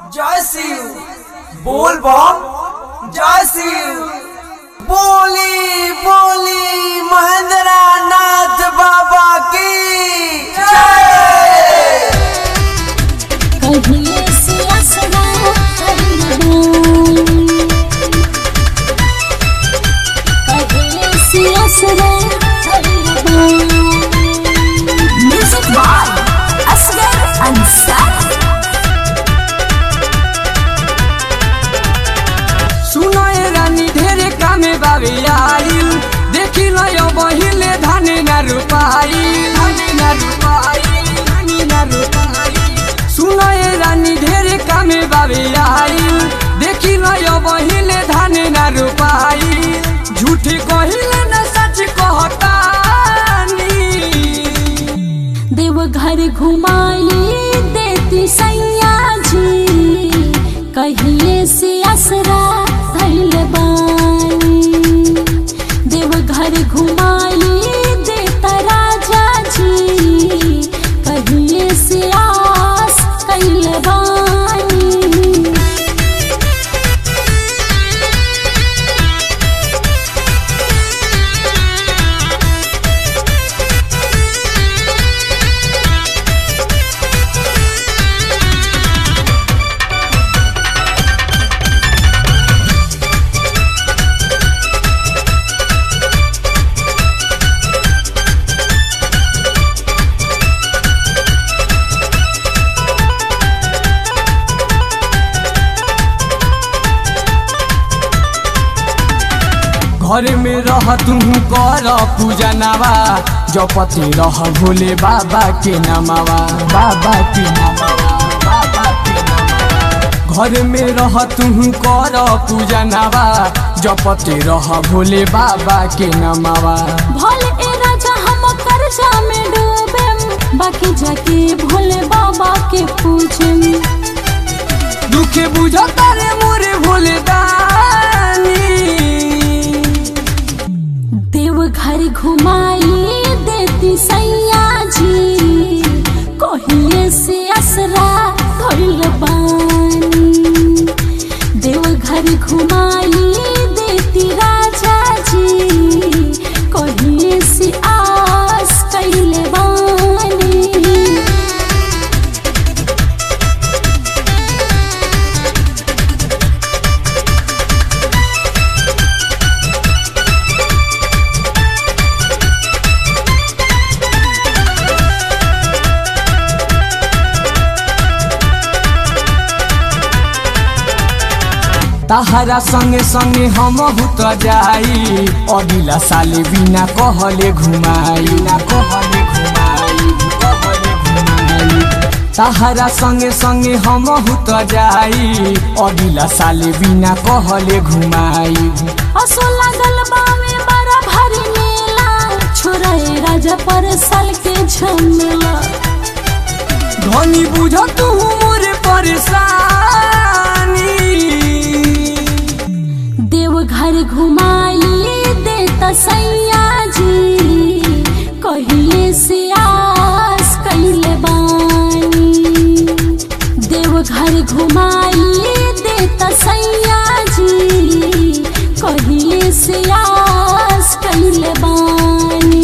जय शिव बोल बम जय शिव बोली बोली महेंद्र नाथ बाबा की जय कहिए से असरा कहिए से असरा म्यूजिक बाय असगर अंसारी सुनो ए रानी ढेरे कामे बाबे आइल देखी लयो बहिले धाने न रुपाई धाने न रुपाई धाने न रुपाई सुनो ए रानी ढेरे कामे बाबे आइल देखी लयो बहिले धाने न रुपाई झूठी कहिले न सच कहतानी देव घर घुमाई देती सैया जी कहिए से असरा धैल बानी देव घर घुमाई देता राजा जी कहिए से आस कैल बानी घर में रह तू कर पूजा नवा जपति रह भोले बाबा के नमावा बाबा के नमावा बाबा के नमावा घर में रह तू कर पूजा नवा जपति रह भोले बाबा के नमावा भोले ए राजा हम कर्जा में डूबे बाकी जाके भोले बाबा के पूजे दुखे बुझता रे मोरे भोले दानी देव घर घुमाई देती सैया जी कहिए से असरा धइल बानी देव घर घुमाई देती राजा जी कहिए से आस कैले बानी तहरा संगे संगे हम भूत जाई अगिला साले बिना कहले घुमाई ना कहले घुमाई कहले घुमाई तहरा संगे संगे हम भूत जाई अगिला साले बिना कहले घुमाई असो लागल बावे बड़ा भारी मेला छोरा ए राजा पर साल के झमेला धनी बुझ तू मोरे परेशानी देव घर घुमाई देता सैया जी कहिए से आस कैले बानी देव घर घुमाई देता सैया जी कहिए से आस कैले बानी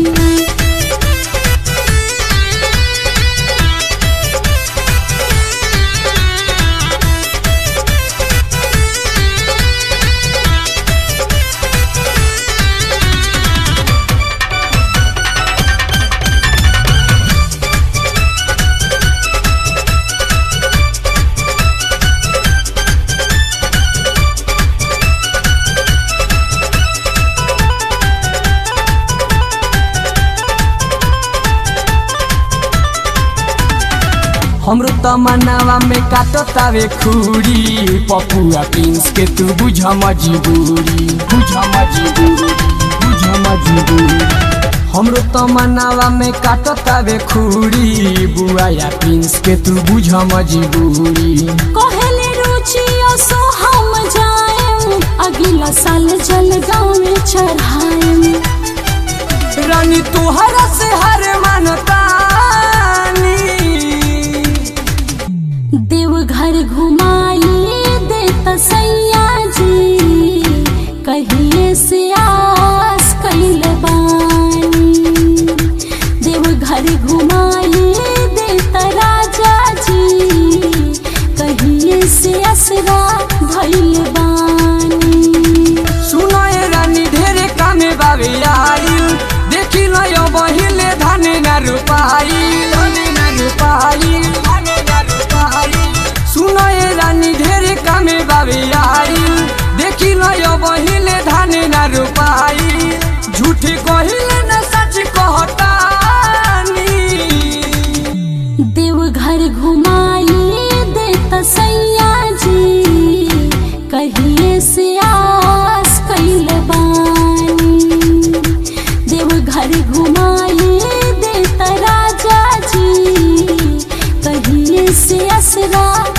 हमरो तमन्नावा में काटो तावे खूरी पपुआ प्रिंस के तू बुझ मजबूरी बुझ मजबूरी बुझ मजबूरी हमरो तमन्नावा में काटो तावे खूरी बुआ या प्रिंस के तू बुझ मजबूरी कहले रुचि असो हम जाएम अगला साल जल गाँव में चढ़ाएम रानी तुहरा से हर मानतानी देवघर घुमाई देता सैया जी कहिए से आस कैल बानी देवघर घुमाई देता राजा जी कहिए से असरा भइल बानी सुनो ए रानी ढेरे कामे बाबे आइल देखी लयो बहिले धाने ना रुपाई धाने ना रुपाई धाने ना रुपाई सुनो ए रानी ढेरे कामे बाबे आइल देखी लयो बहिले धाने ना रुपाई झूठी कहिले न सच कहतानी देवघर घुमाई देता सैया जी कहिए से आस कैल बानी देवघर घुमाई देता राजा जी कहिए से असरा